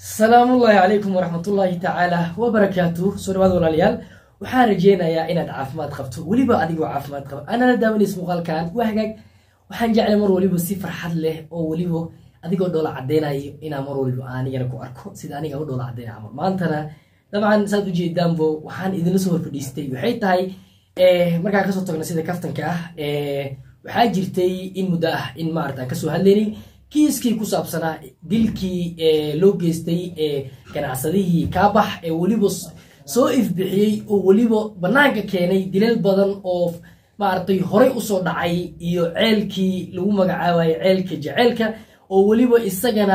salaamullaahi calaykum waraxmatullaahi tacaala wabarakaatu soo dhawaad walaalayaal waxaan rajeynayaa inaad caafimaad qabto weliba adigoo caafimaad qaba anala daawanaysa muuqaalkan waa hagaag waxaan jeclay mar waliba si farxad leh oo weliba adigoo dhoola cadeynayo inaan mar waliba anigana ku arko sida aniga u dhoola cadeynaya camal maantana dabcan saad ujeedaanbo waxaan idinla soo horfadhiistay waxay tahay markaan kasoo tagno sida kaftanka ah waxaa jirtay in muddo ah in maarata aan kasoo hadlaynay kiiskii ku saabsanaa dilkii loo geystay ganacsadihii kaabax ee weliba soo ifbixiyey oo weliba banaanka keenay dilal badan oo maaragtay horey usoo dhacay iyo ceelkii lagu magacaabayo ceelka jeceelka oo weliba isagana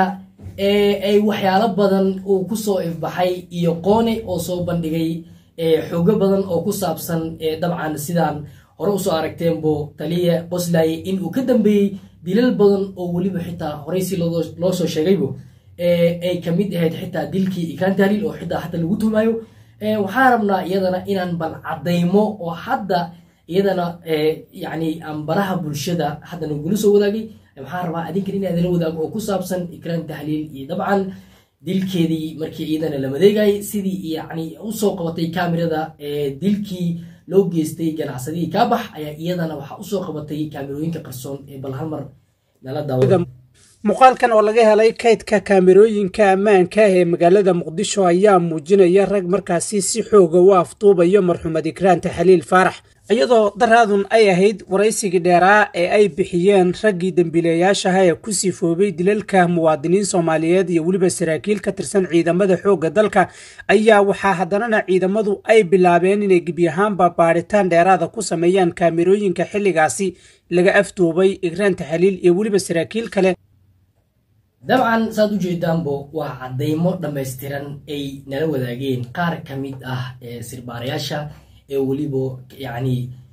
ay waxyaalo badan uu kusoo ifbaxay iyo qoone oo soo bandhigay xoogo badan oo ku saabsan dabcan sidaan hore usoo aragteenbo taliya qoslaaye in uu ka dambeeyey dilal badan oo weliba xitaa horey si loo soo sheegaybo ay kamid ahayd xitaa dilkii ikaan tahliil oo xitaa hadda lagu tuhmaayo waxaan rabnaa iyadana inaan bal cadaymo oo hadda iyadana yani aan baraha bulshada hadda nagula soo wadaagay waxaan rabaa adinkan inaan idila wadaago oo ku saabsan ikraan tahliil iyo dabcan dilkeedii markii iyadana la madeegayay sidii yani usoo qabatay kamerada dilkii loo geystay ganacsadihii kaabax ayaa iyadana waxaa usoo qabatay kaamerooyinka qarsoon ee bal halmar nala daawa muuqaalkan oo laga helay kaydka kaamerooyinka ammaanka ee magaalada muqdisho ayaa muujinaya rag markaasi si xooga u afduubayo marxuumad ikraan taxliil faarax iyadoo daraadun ay ahayd waraysigii dheeraa ee ay bixiyeen raggii dembiilayaashaha ee ku sifoobay dilalka muwaadiniin soomaaliyeed iyo weliba saraakiil ka tirsan ciidamada xoogga dalka ayaa waxaa haddanana ciidamadu ay bilaabeen inay gebi ahaanba baadhitaan dheeraada ku sameeyaan kaamerooyinka xilligaasi laga afduubay ikraan taxliil iyo weliba saraakiil kale dabcan saad u jeedaanbo waa cadaymo dhammaystiran ay nala wadaageen qaar ka mid ah sirbaarayaasha ee weliba yacni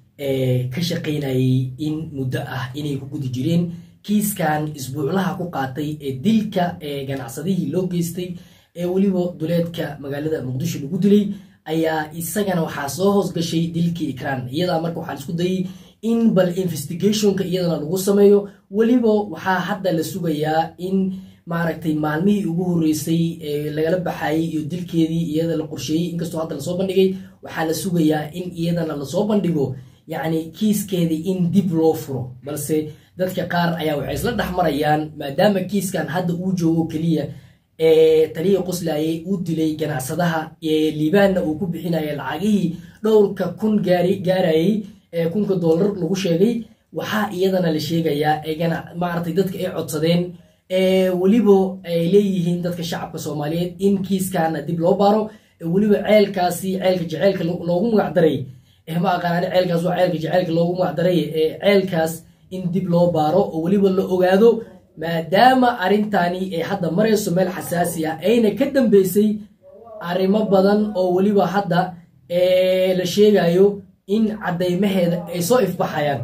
ka shaqaynayay in muddo ah inay ku gudi jireen kiiskan isbuuclaha ku qaatay ee dilka ee ganacsadihii loo geystay ee weliba duleedka magaalada muqdisho lagu dilay ayaa isagana waxaa soo hoosgashay dilkii ikraan iyadaa marka waxaa isku dayay in bal investigationka iyadana lagu sameeyo weliba waxaa hadda la sugayaa in maaragtay maalmihii ugu horeysay ee lagala baxayay iyo dilkeedii iyada la qorsheeyey inkastoo hadda lasoo bandhigay waxaa la sugayaa in iyadana lasoo bandhigo yacni kiiskeedii in dib loo furo balse dadka qaar ayaa waxay isla dhex marayaan maadaama kiiskan hadda uu joogo keliya ee taliya qoslaaye uu dilay ganacsadaha ee liibaanna uu ku bixinaya lacagihii dhowrka kun gaarayay ee kunka dollar lagu sheegay waxaa iyadana la sheegayaa maaragtay dadka ay codsadeen weliba ay leeyihiin dadka shacabka soomaaliyeed in kiiskana dib loo baaro weliba ceelkaasi ceelka jeceelka loogu magacdaray ma aqaanani ceelkaas waa ceelka jeceelka loogu magacdaray ceelkaas in dib loo baaro oo weliba la ogaado maadaama arrintani ay hadda marayso meel xasaasi ah ayna ka dambeysay arrimo badan oo weliba hadda la sheegayo in cadaymaheeda ay soo ifbaxayaan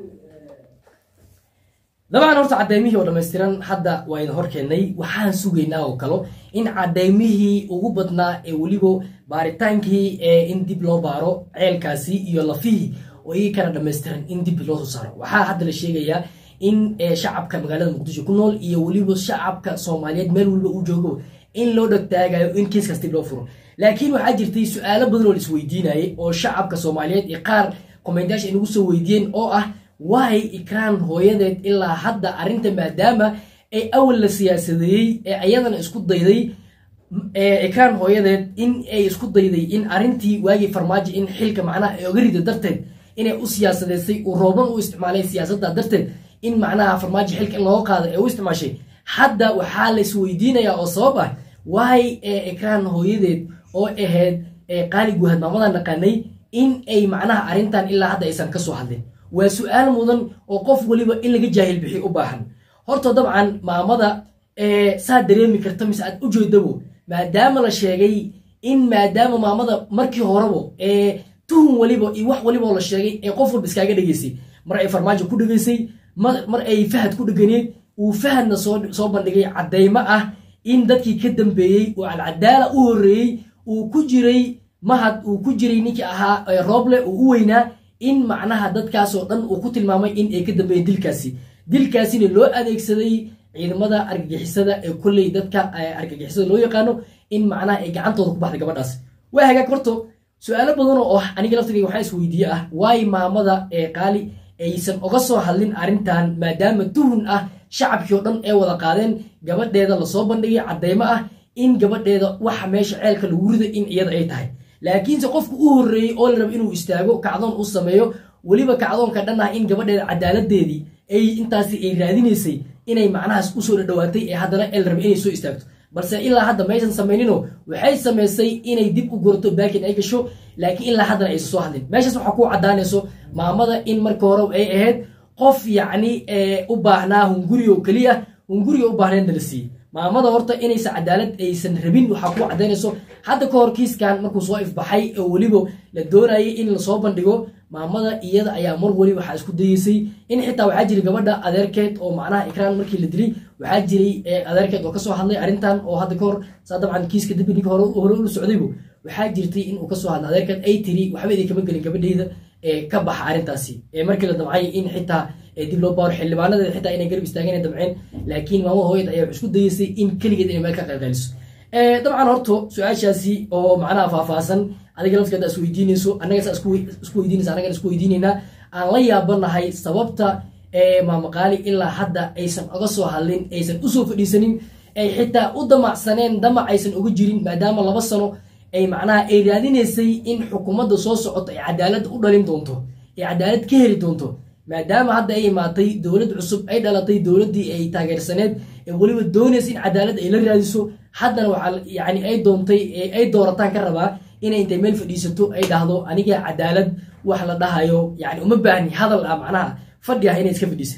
dabcan horta cadaymihii oo dhammaystiran hadda waa idin hor keennay waxaan sugaynaa oo kalo in cadaymihii ugu badnaa ee weliba baaritaankii in dib loo baaro ceelkaasi iyo lafihii oo iyagii kana dhammaystiran in dib loo soo saaro waxaa hadda la sheegayaa in shacabka magaalada muqdisho ku nool iyo weliba shacabka soomaaliyeed meel weliba uu joogo in loo dhagtaagayo in kiiskaas dib loo furo laakiin waxaa jirtay su-aalo badan oo la isweydiinayay oo shacabka soomaaliyeed iyo qaar kommentayaasha ay nagu soo weydiiyeen oo ah waay ikraan hooyadeed ilaa hadda arrinta maadaama ay awal la siyaasadeeyey ee ayadana isku dayday ikraan hooyadeed in ay isku dayday in arrintii waagii farmaajo in xilka macnaha ay oga rido darteed inay u siyaasadeysay uu rooban u isticmaalay siyaasadda darteed in macnaha farmaajo xilka in looga qaado ee u isticmaashay hadda waxaa la isweydiinayaa oo sabab ah waay ikraan hooyadeed oo ahayd qaali guhad maamadan naqaanay in ay macnaha arrintan ilaa hadda aysan ka soo hadlin waa su-aal mudan oo qof weliba in laga jaahil bixiy u baahan horta dabcan maamada saa dareemi karta mise aad u jeedabo maadaama la sheegay in maadaama maamada markii horeba tuhun weliba iyo wax welibaoo la sheegay ee qof walba iskaaga dhegeysay mar ay farmaajo ku dhegeysay mar ay fahad ku dheganeed uu fahadna soo bandhigay cadaymo ah in dadkii ka dambeeyey oo alcadaala u horeeyey uu ku jiray mahad uu ku jiray ninkii ahaa rooble uu u weynaa in macnaha dadkaasoo dhan uu ku tilmaamay in ay ka dambeeyeen dilkaasi dilkaasina loo adeegsaday ciidamada argagixisada ee kolley dadka argagixisada loo yaqaano in macnaha ay gacantooda ku baxday gabadhaas waa hagaag horto su-aalo badan oo ah aniga laftigayga waxaa isweydiiye ah waay maamada ee qaali aysan oga soo hadlin arrintan maadaama tuhun ah shacabkii oo dhan ay wada qaadeen gabadheeda lasoo bandhigay cadeymo ah in gabadheeda waxa meesha ceelka lagu riday in iyada ay tahay laakiinse qofku u horreeyey oo la raba inuu istaago kacdoon u sameeyo weliba kacdoonka dhan ah in gabadheeda cadaaladeedii ay intaasi ay raadinaysay inay macnahaas usoo dhadhawaatay ee haddana el raba inay soo istaagto balse ilaa hadda maysan samayninoo waxay samaysay inay dib u gurato baakin ay gasho laakiin ilaa haddana aysan soo hadlin meeshaas waxaa ku caddaanayso maamada in marka hore ay ahayd qof yacni u baahnaa hunguri oo keliya hunguriga u baahnaydna la siiyey maamada horta inaysan cadaalad aysan rabin waxaa ku caddaynayso hadda ka hor kiiskan markuu soo ifbaxay oo weliba la doonayay in lasoo bandhigo maamada iyada ayaa mar weli waxaa isku dayeysay in xitaa waxaa jiray gabadha adeerkeed oo macnaha ikraan markii la dilay waxaa jiray adeerkeed oo kasoo hadlay arrintan oo hadda ka hor saa dabcan kiiska dambi ninka hore hore ula socdaybu waxaa jirtay inuu kasoo hadlay adeerkeed ay tiri waxba idin kama gelin gabadheyda ee ka baxa arrintaasi ee markii la damcay in xitaa dib loo baaro xildhibaanadeeda xitaa inay garab istaageen ay damceen laakiin maamada hooyad ayaa wax isku dayeysay in keligeed inay meel ka qaylqayliso dabcan horto su-aashaasi oo macnaha faahfaahsan adiga lafteeda is weydiinayso annaga saa isku weydiinaysa annagana isku weydiinaynaa aan la yaabanahay sababta maamaqaali ilaa hadda aysan oga soo hadlin aysan usoo fadhiisanin ay xitaa u damacsaneen damac aysan uga jirin maadaama laba sano ay macnaha ay raadinaysay in xukuumadda soo socoto ay cadaalad u dhalin doonto ay cadaalad ka heli doonto maadaama hadda ay imaatay dowlad cusub ay dhalatay dowladdii ay taageersaneed ee weliba doonaysa in cadaalad ay la raadiso haddana waxaa yani ay doontay ay doorataan ka rabaa inay intay meel fadhiisato ay dhahdo aniga cadaalad wax la dhahayo yani uma baahni hadal ah macnaha fadhi ah inay iska fadhiisa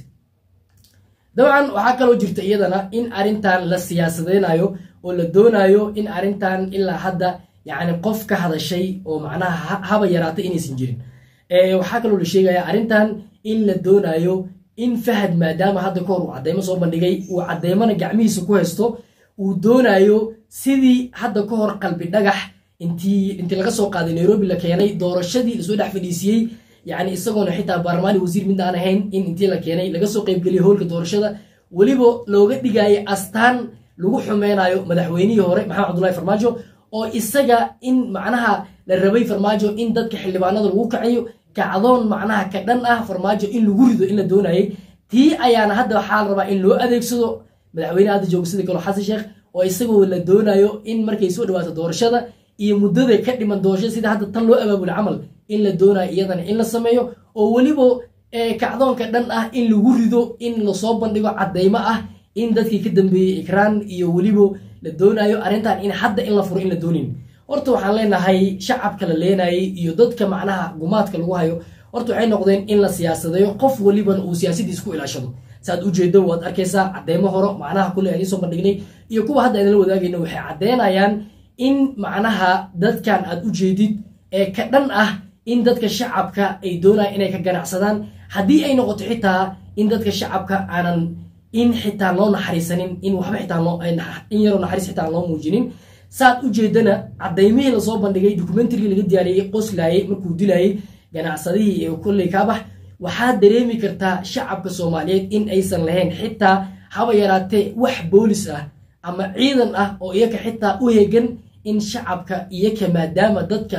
dabcan waxaa kaloo jirta iyadana in arrintan la siyaasadeynayo oo la doonayo in arrintan ilaa hadda yani qof ka hadashay oo macnaha haba yaraatay inaysan jirin waxaa kaloo la sheegaya arrintan in la doonayo in fahad maadaama hadda ka hor uu cadeymo soo bandhigay uu cadeymana gacmihiisa ku haysto uu doonayo sidii hadda ka hor qalbi dhagax intii intii laga soo qaaday nairobi la keenay doorashadii lasoo dhex fadhiisiyey yani isagoona xitaa baarlamaani wasiir mid aan ahayn in intii la keenay laga soo qaybgeliyay howlka doorashada weliba looga dhigayay astaan lagu xumeynayo madaxweynihii hore maxamed cabdullahi farmaajo oo isaga in macnaha la rabay farmaajo in dadka xildhibaanada lagu kaciyo kacdoon macnaha ka dhan ah farmaajo in lagu rido in la doonayay tii ayaana hadda waxaa la rabaa in loo adeegsado madaxweyne hadda jooga sida kalo xasan sheekh oo isagoo la doonayo in markay soo dhawaato doorashada iyo muddada ka dhiman doorashada sida hadda tan loo abaabula camal in la doonayo iyadana in la sameeyo oo weliba kacdoonka dhan ah in lagu rido in lasoo bandhigo cadeymo ah in dadkii ka dambeeyey ikraan iyo weliba la doonayo arrintan in hadda in la furo in la doonin horta waxaan leenahay shacabka la leenayay iyo dadka macnaha gumaadka lagu hayo horta waxay noqdeen in la siyaasadeeyo qof weliban uu siyaasadiis ku ilaashado saad ujeedo waad arkaysaa cadeymo horo macnaha kule aan iisoo bandhignay iyo kuwa hadda idinla wadaagayna waxay caddeynayaan in macnaha dadkan aad u jeedid ee ka dhan ah in dadka shacabka ay doonayaan inay ka ganacsadaan haddii ay noqoto xitaa in dadka shacabka aanan in xitaa loo naxariisanin in waxba xitaa loo in yaroo naxariis xitaa loo muujinin saad u jeedana cadaymihii lasoo bandhigay dokumentarigii laga diyaariyey qoslaayey markuu dilayey ganacsadihii ee kolley kaabax waxaad dareemi kartaa shacabka soomaaliyeed in aysan lahayn xitaa haba yaraatee wax boolis ah ama ciidan ah oo iyaka xitaa u hegan in shacabka iyaka maadaama dadka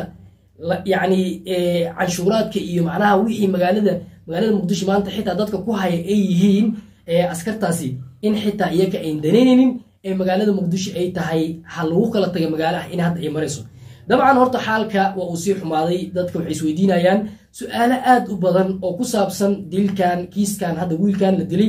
yacni canshuuraadka iyo macnaha wixii magaalada magaalada muqdisho maanta xitaa dadka ku haya ay yihiin askartaasi in xitaa iyaka ayn danaynaynin ee magaalada muqdisho ay tahay ha lagu kala taga magaalo ah in hadda ay marayso dabcan horta xaalka waa uu sii xumaaday dadka waxay isweydiinayaan su-aalo aad u badan oo ku saabsan dilkan kiiskan hadda wiilkan la dilay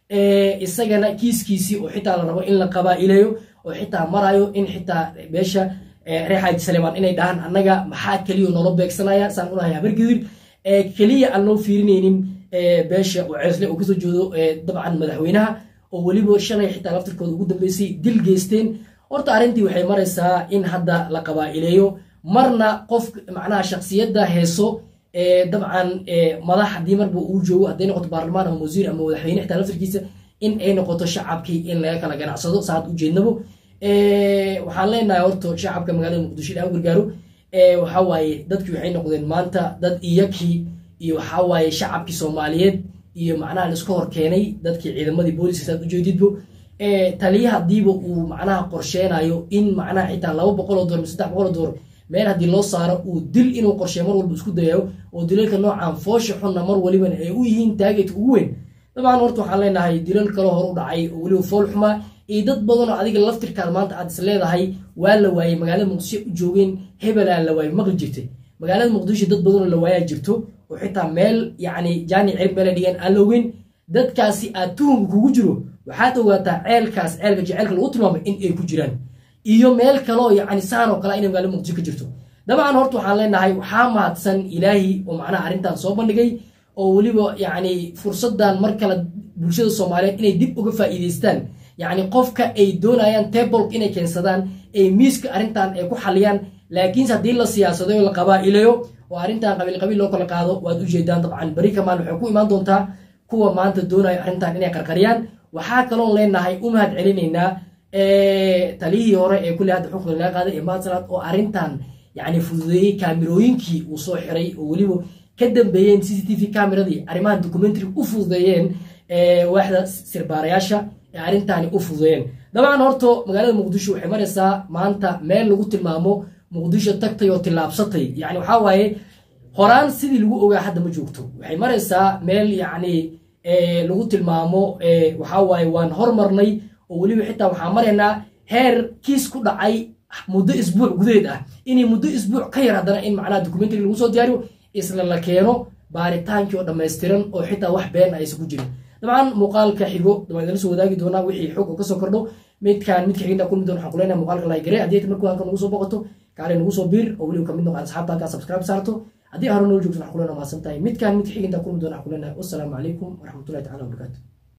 isagana kiiskiisii oo xitaa la rabo in la qabaa'ileeyo oo xitaa marayo in xitaa beesha reer xaaji saleemaan inay dhahaan annaga maxaa keliya noola beegsanaya saan unahay habargidir keliya aan loo fiirinaynin beesha oo ceesle uu kasoo jeedo dabcan madaxweynaha oo weliba shalay xitaa laftirkooda ugu dambeysay dil geysteen horta arrintii waxay maraysaa in hadda la qabaa'ileeyo marna qof macnaha shaksiyadda heeso dabcan madax haddii marba uu joogo hadday noqoto baarlamaan ama wasiir ama madaxweyne xitaa laftirkiisa in ay noqoto shacabkii in laga kala ganacsado saad ujeednabo waxaan leenahay horta shacabka magaalada muqdisho ilaa u gargaaro waxawaaye dadkii waxay noqdeen maanta dad iyakii iyo waxawaaye shacabkii soomaaliyeed iyo macnaha laiska hor keenay dadkii ciidamadii booliska saad ujeedidbo taliya hadiiba uu macnaha qorsheenayo in macnaha xitaa laba boqol oo door saddex boqol oo door meel haddii loo saaro uu dil inuu qorsheeyo mar walba isku dayayo oo dilalka noocan foosha xunna mar waliban ay u yihiin taageedka ugu weyn dabcan horta waxaan leenahay dilal kaloo hor u dhacay oo weliba fool xumaa iyo dad badan oo adiga laftirkaad maanta aad is leedahay waa la waayey magaalada muqdisho u joogeen hebelaa la waayey maqli jirtay magaalada muqdisho dad badanoo la waayaa jirto oo xitaa meel yacni jaani cirib meela dhigaan aan la ogeyn dadkaasi aad tuhunka kugu jiro waxaad ogaataa ceelkaas ceelka jeceelka lagu tilmaamay in ay ku jiraan iyo meel kaloo yacni saan oo kale inay magaalada muqdisho ka jirto dabcan horta waxaan leenahay waxaa mahadsan ilaahi oo macnaha arrintan soo bandhigay oo weliba yacni fursadan mar kale bulshada soomaaliyeed inay dib uga faa'iidaystaan yacni qofka ay doonayaan tablek inay keensadaan ay miiska arrintan ay ku xaliyaan laakiinse haddii la siyaasadayo la qabaa'ilayo oo arrintan qabiil qabiil loo kala qaado waad ujeedaan dabcan beri kamaan waxay ku imaan doontaa kuwa maanta doonaya arrintan inay qarqariyaan waxaa kaloon leenahay u mahad celinaynaa taliyihii hore ee kulli hadda xukunka laga qaaday ee maadsalaad oo arrintan yacni fududeeyey kaamirooyinkii uu soo xiray oo weliba ka dambeeyeen c c t v cameradii arrimahan documentary u fududeeyeen waaxda sirbaarayaasha ee arrintaani u fududeeyeen dabcan horto magaalada muqdisho waxay maraysaa maanta meel lagu tilmaamo muqdisho tagtay oo tillaabsatay yani waxaa waaye horaan sidii lagu ogaa hadda ma joogto waxay maraysaa meel yacni lagu tilmaamo waxaa waaye waan hormarnay oo weliba xitaa waxaan maraynaa heer kiis ku dhacay muddo isbuuc gudaheed ah inay muddo isbuuc ka yar haddana in macnaha documentary lagu soo diyaariyo isla la keeno baaritaankii oo dhammaystiran oo xitaa wax been aysan ku jirin dabcan muuqaalka xigo dabaan idala soo wadaagi doonaa wixii xog oo kasoo kordho midkaan midka xigina kulmi doon waxaan kuleenahay muuqaalka laagare haddii ta markuu halkan nagu soo boqoto kaale nagu soo biir oo weliba kamid noqon asxaabta halkaa subscribe saarto haddii hore noo joogto waxaan kuleenahay mahadsan tahay midkaan midka xiginta kulmi doon waxaan kuleenahay wassalaamu calaykum waraxmatullahi tacala wabarakaatu